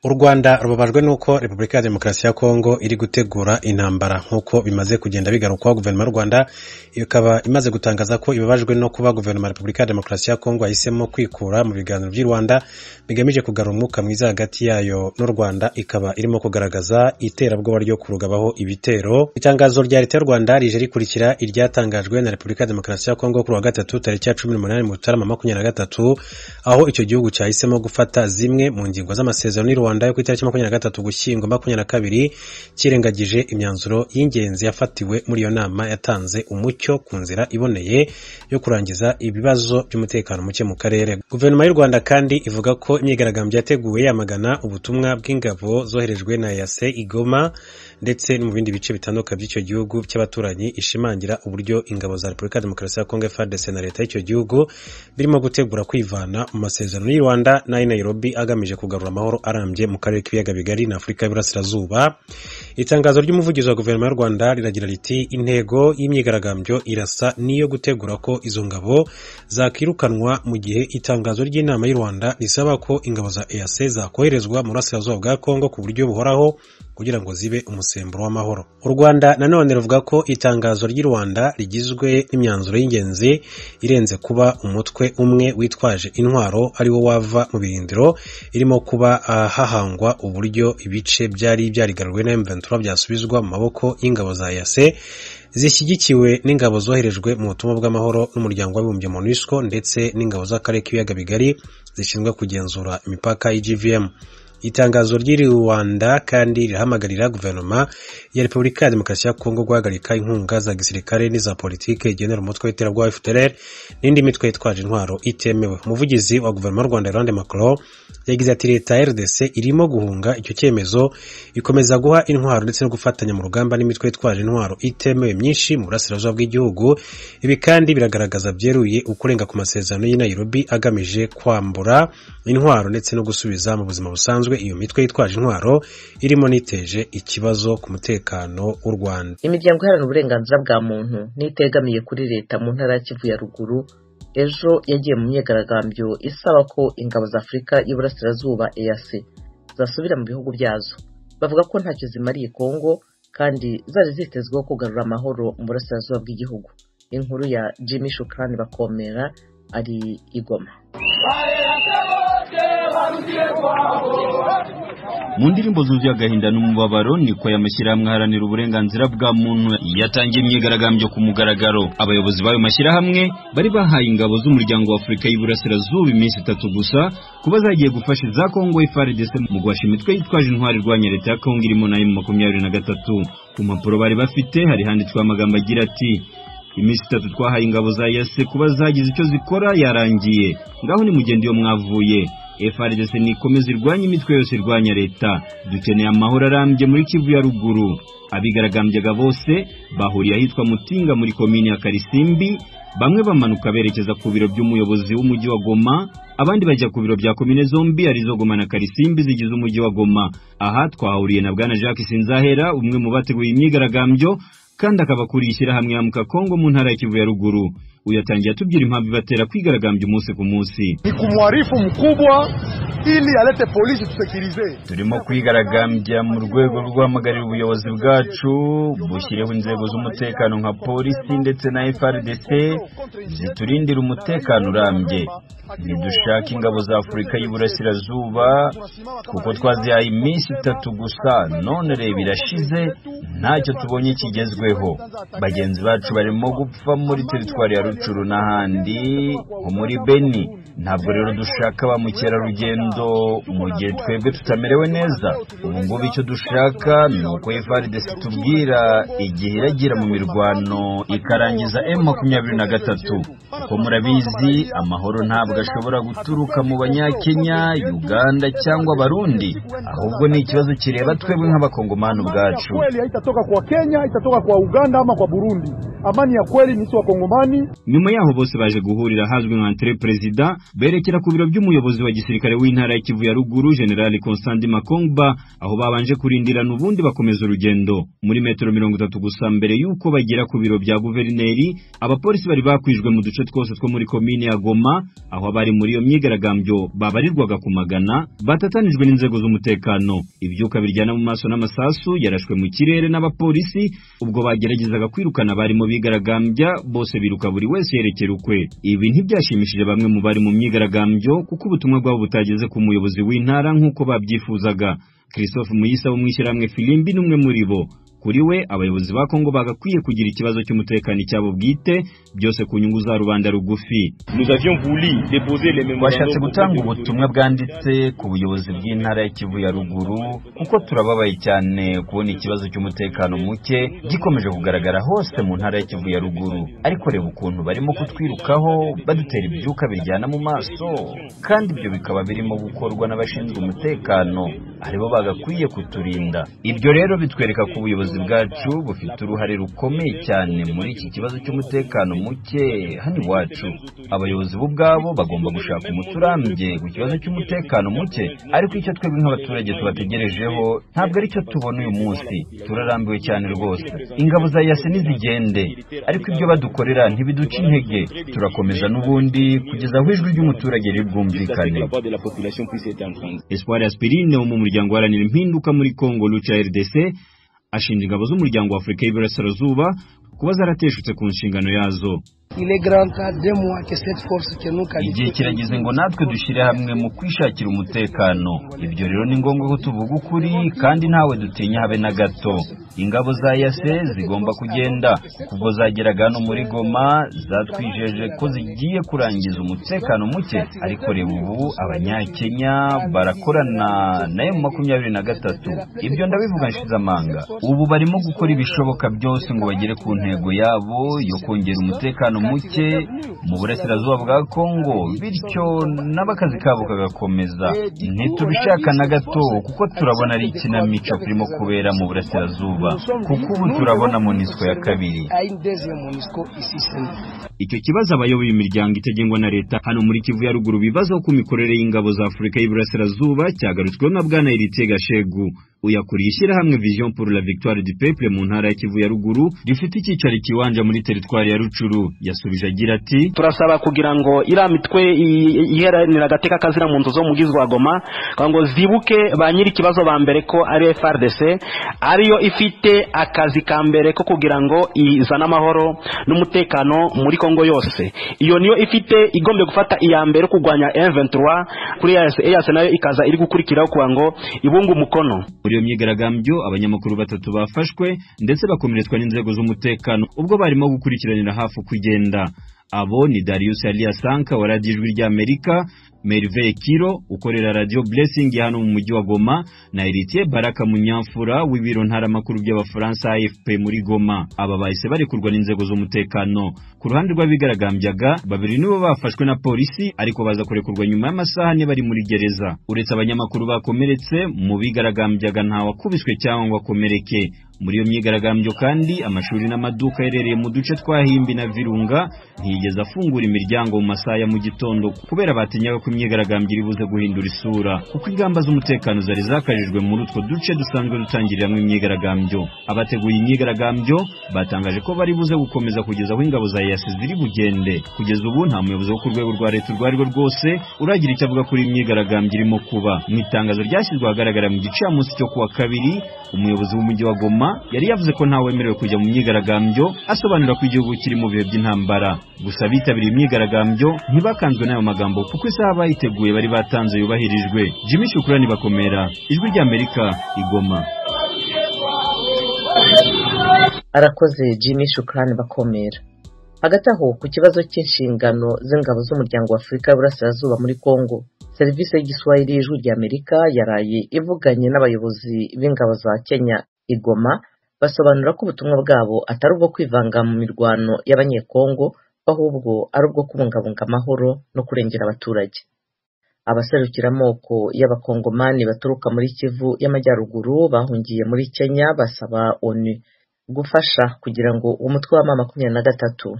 u rwanda rubabajwe n'uko repubulika ya demokarasi ya kongo iri gutegura intambara nk'uko bimaze kugenda bigarukwaho guverinoma y'u rwanda ikaba imaze gutangaza ko ibabajwe no kuba guverinoma ya repubulika ya demokarasi ya kongo yahisemo kwikura mu biganiro by'i rwanda bigamije kugarura umwuka mwiza hagati yayo n'u rwanda ikaba irimo kugaragaza iterabwoba ryo kurugabaho ibitero itangazo rya leta y'u rwanda rije rikurikira iryatangajwe na repubulika ya demokarasi ya kongo kuri wa gatatu tariki ya cumi n'umunani mu mutarama makumyabiri na gatatu aho icyo gihugu cyahisemo gufata zimwe mu ngingo z'amasezerano y'u rwanda yo ku itariki makumyabiri na gatatu gushyingo makumyabiri na kabiri kirengagije imyanzuro y'ingenzi yafatiwe muri iyo nama yatanze umucyo ku nzira iboneye yo kurangiza ibibazo by'umutekano muke mu karere guverinoma y'u rwanda kandi ivuga ko imyigaragambyo yateguwe yamagana ubutumwa bw'ingabo zoherejwe na yase igoma ndetse no mu bindi bice bitandukanye by'icyo gihugu cy'abaturanyi ishimangira uburyo ingabo za repubulika ya demokarasi ya kongo frdc na leta y'icyo gihugu birimo gutegura kwivana mu masezerano y'u rwanda n'ay'i nairobi agamije kugarura amahoro arambye mu karere k'ibiyaga bigari na afurika y'iburasirazuba itangazo ry'umuvugizi wa guverinoma y'u rwanda riragira riti intego y'imyigaragambyo irasa n'iyo gutegura ko izo ngabo zakirukanwa mu gihe itangazo ry'inama y'u rwanda risaba ko ingabo za eac zakoherezwa mu burasirazuba bwa kongo ku buryo buhoraho kugira ngo zibe umusemburo w'amahoro u rwanda nanone ruvuga ko itangazo ry'i rwanda rigizwe n'imyanzuro y'ingenzi irenze kuba umutwe umwe witwaje intwaro ari wo wava mu birindiro irimo kuba ah, hahangwa uburyo ibice byari byarigaruwe na M23 byasubizwa mu maboko y'ingabo za yase zishyigikiwe n'ingabo zoherejwe mu butumwa bw'amahoro n'umuryango w'abibumbye MONUSCO ndetse n'ingabo z'akarere k'ibiyaga bigari zishinzwe kugenzura imipaka y'GVM itangazo ry'iri rwanda kandi rirahamagarira guverinoma ya repubulika ya demokarasi ya kongo guhagarika inkunga za gisirikare n'iza politiki igenera umutwe w'iterabwoba fpr n'indi mitwe yitwaje intwaro itemewe umuvugizi wa guverinoma y'u rwanda Laurent macron yagize ati leta ya rdc irimo guhunga icyo cyemezo ikomeza guha intwaro ndetse no gufatanya mu rugamba n'imitwe yitwaje intwaro itemewe myinshi mu burasirazuba bw'igihugu ibi kandi biragaragaza byeruye ukurenga ku masezerano y'i nairobi agamije kwambura intwaro ndetse no gusubiza mu buzima busanzwe iyo mitwe yitwaje intwaro irimo n'iteje ikibazo ku mutekano w'u rwanda imiryango iharanira uburenganzira bwa muntu n'itegamiye kuri leta mu ntara ya kivu ya ruguru ejo yagiye mu myigaragambyo isaba ko ingabo za afurika y'iburasirazuba eac zasubira mu bihugu byazo bavuga ko ntacyo zimariye kongo kandi zari zitezweho kugarura amahoro mu burasirazuba bw'igihugu inkuru ya jimmy shukrani bakomera ari igoma mu ndirimbo zuzuye agahinda n'umubabaro niko y'amashyirahamwe aharanira uburenganzira bwa muntu yatangiye imyigaragambyo ku mugaragaro abayobozi b'ayo mashyirahamwe bari bahaye ingabo z'umuryango w'afurika y'iburasirazuba iminsi itatu gusa kuba zagiye gufasha za kongo frdc mu guhasha imitwe yitwaje intwari irwanya leta ya kongo irimo na emu makumyabiri na gatatu ku mpapuro bari bafite hari handitsweho amagambo agira ati iminsi itatu twahaye ingabo za yase kuba zagize icyo zikora yarangiye ngaho nimugende iyo mwavuye FRDC nikomeze irwanye imitwe yose irwanya leta dukeneye amahoro arambye muri Kivu ya ruguru abigaragambyaga bose bahuriye ahitwa Mutinga muri komini ya Karisimbi bamwe bamanuka berekeza ku biro by'umuyobozi w'umujyi wa Goma abandi bajya ku biro bya komine zombi arizo Goma na Karisimbi zigize umujyi wa Goma aha twahuriye na bwana Jacques Sinzahera umwe mu bateguye imyigaragambyo kandi akaba akuriye ishyirahamwe ya Mukakongo mu ntara ya Kivu ya ruguru uyatangiye atubwira impamvu ibatera kwigaragambya umunsi ku munsi ni ku mwarifu mkubwa ili alete polisi tusekirize turimo kwigaragambya mu rwego rwo guhamagarira ubuyobozi bwacu bushyireho inzego z'umutekano nka polisi ndetse na FRDC ziturindira umutekano urambye ntidushaka ingabo za afurika y'iburasirazuba kuko twazihaye iminsi itatu gusa none reba irashize ntacyo tubonye kigezweho bagenzi bacu barimo gupfa muri teritwari ya rucuru n'ahandi nko muri beni ntabwo rero dushaka ba mukerarugendo mu gihe twebwe tutamerewe neza ubu ngubu icyo dushaka ni uko FRDC tubwira igihe iragira mu mirwano ikarangiza M makumyabiri na gatatu kuko murabizi amahoro ntabwo ashobora guturuka mu banyakenya uganda cyangwa abarundi ahubwo ni ikibazo kireba twebwe nk'abakongomani ubwacu itatoka kwa Kenya, itatoka kwa Uganda ama kwa Burundi. amani ya kweli ni sisi Wakongomani. nyuma yaho bose baje guhurira ahazwi nka entre perezida berekera ku biro by'umuyobozi wa gisirikare w'intara ya Kivu ya ruguru generali Constant Makongba aho babanje kurindirana ubundi bakomeza urugendo muri metero mirongo itatu gusa mbere y'uko bagera ku biro bya guverineri abapolisi bari bakwijwe mu duce twose two muri komine ya Goma aho abari muri iyo myigaragambyo babarirwaga ku magana batatanijwe n'inzego z'umutekano ibyuka biryana mu maso n'amasasu yarashwe mu kirere n'abapolisi ubwo bageragezaga kwirukana abari mu bigaragambya bose biruka buri wese yerekera ukwe ibi ntibyashimishije bamwe mu bari mu myigaragambyo kuko ubutumwa bwabo butageze ku muyobozi w'intara nk'uko babyifuzaga christophe muyisa wo mu ishyirahamwe filimbi n'umwe muri bo kuri we abayobozi ba kongo bagakwiye kugira ikibazo cy'umutekano icyabo bwite byose ku nyungu za rubanda rugufi twashatse gutanga ubutumwa bwanditse ku buyobozi bw'intara ya Kivu ya ruguru kuko turababaye cyane kubona ikibazo cy'umutekano muke gikomeje kugaragara hose mu ntara ya Kivu ya ruguru ariko reba ukuntu barimo kutwirukaho badutera ibyuka biryana mu maso kandi ibyo bikaba birimo gukorwa n'abashinzwe umutekano aribo bagakwiye kuturinda ibyo rero bitwereka ko ubuyobozi bwacu bufite uruhare rukomeye cyane muri iki kibazo cy'umutekano muke hano iwacu abayobozi bo ubwabo bagomba gushaka umuti urambye ku kibazo cy'umutekano muke ariko icyo twebwe nk'abaturage tubategerejeho ntabwo aricyo tubona uyu munsi turarambiwe cyane rwose ingabo za yasi nizigende ariko ibyo badukorera ntibiduca intege turakomeza n'ubundi kugeza aho ijwi ry'umuturage riri bwumvikane Espoir Aspirine wo mu muryango uharanira impinduka muri Congo Lucha RDC ashinja ingabo z'umuryango wa Afurika y'Iburasirazuba kuba zarateshutse ku nshingano yazo igihe kirageze ngo natwe dushyire hamwe mu kwishakira umutekano ibyo rero ni ngombwa ko tuvuga ukuri kandi ntawe dutinya habe na gato ingabo za yase zigomba kugenda kuko zageraga hano muri goma zatwijeje ko zigiye kurangiza umutekano muke ariko reba ubu abanyakenya barakorana na emu makumyabiri na gatatu ibyo ndabivuga nshize amanga ubu barimo gukora ibishoboka byose ngo bagere ku ntego yabo yo kongera umutekano muke mu burasirazuba bwa kongo bityo nabo akazi kabo kagakomeza ntitubishaka na gato kuko turabona ari ikinamico kirimo kubera mu burasirazuba kuko ubu turabona monisco ya kabiri icyo kibazo abayoboye imiryango itagengwa na leta hano muri Kivu ya ruguru bibazaho ku mikorere y'ingabo za Afurika y'Iburasirazuba cyagarutsweho na bwana Eritega Shegu uyakuriye ishyirahamwe Vision pour la Victoire du Peuple mu ntara ya Kivu ya ruguru rifite icyicaro kiwanja muri teritwari ya Rucuru yasubije agira ati turasaba kugira ngo iriya mitwe i- iheranira agateka kazira mu nzu zo mu bwiza goma kugira ngo zibuke ba nyiri ikibazo ba mbere ko ari FRDC ariyo ifite akazi ka mbere ko kugira ngo izane amahoro n'umutekano muri Kongo yose iyo niyo ifite igombye gufata iya mbere yo kurwanya M23 kuri EAC nayo ikaza iri gukurikiraho kugira ngo ibunge umukono muri iyo myigaragambyo abanyamakuru batatu bafashwe ndetse bakomeretswa n'inzego z'umutekano ubwo barimo gukurikiranira hafi kugenda abo ni Darius Aliasanka wa Radio Ijwi ry'Amerika Merve Kiro ukorera Radio Blessing ya hano mu mujyi wa Goma na Héritier Baraka Munyamfura w'ibiro ntaramakuru by'Abafaransa AFP muri Goma aba bahise barekurwa n'inzego z'umutekano ku ruhande rw'abigaragambyaga babiri nibo bafashwe na polisi ariko baza kurekurwa nyuma y'amasaha ane bari muri gereza uretse abanyamakuru bakomeretse mu bigaragambyaga nta wakubiswe cyangwa ngo akomereke muri iyo myigaragambyo kandi amashuri n'amaduka aherereye mu duce twa Himbi na Virunga ntiyigeze afungura imiryango mu masaha ya mu gitondo kubera batinyaga ko imyigaragambyo iri buze guhindura isura kuko ingamba z'umutekano zari zakajijwe muri utwo duce dusanzwe dutangiriramo imyigaragambyo abateguye imyigaragambyo batangaje ko bari buze gukomeza kugeza aho ingabo za yasi ziri bugende kugeza ubu nta muyobozi wo ku rwego rwa leta urwo ari rwo rwose uragira icyo avuga kuri iyi myigaragambyo irimo kuba mu itangazo ryashyizwe ahagaragara mu gicamunsi cyo kuwa kabiri umuyobozi w'umujyi wa goma yari yavuze ko ntawemerewe kujya mu myigaragambyo asobanura ko igihugu kiri mu bihe by'intambara gusa abitabiriye imyigaragambyo ntibakanzwe n'ayo magambo kuko isaha bayiteguye bari batanze yubahirijwe jimmy shukurani bakomera ijwi ry'amerika igoma arakoze jimmy shukrani bakomera hagati aho ku kibazo cy'inshingano z'ingabo z'umuryango wa afurika y'uburasirazuba muri congo serivisi y'igiswahili y'ijwi ry'amerika yaraye ivuganye n'abayobozi b'ingabo za kenya igoma basobanura ko ubutumwa bwabo atari ubwo kwivanga mu mirwano y'abanyekongo ahubwo ari ubwo kubungabunga amahoro no kurengera abaturage abaserukira amoko y'abakongomani baturuka muri kivu y'amajyaruguru bahungiye muri kenya basaba onu gufasha kugira ngo umutwe wa mama makumyabiri na gatatu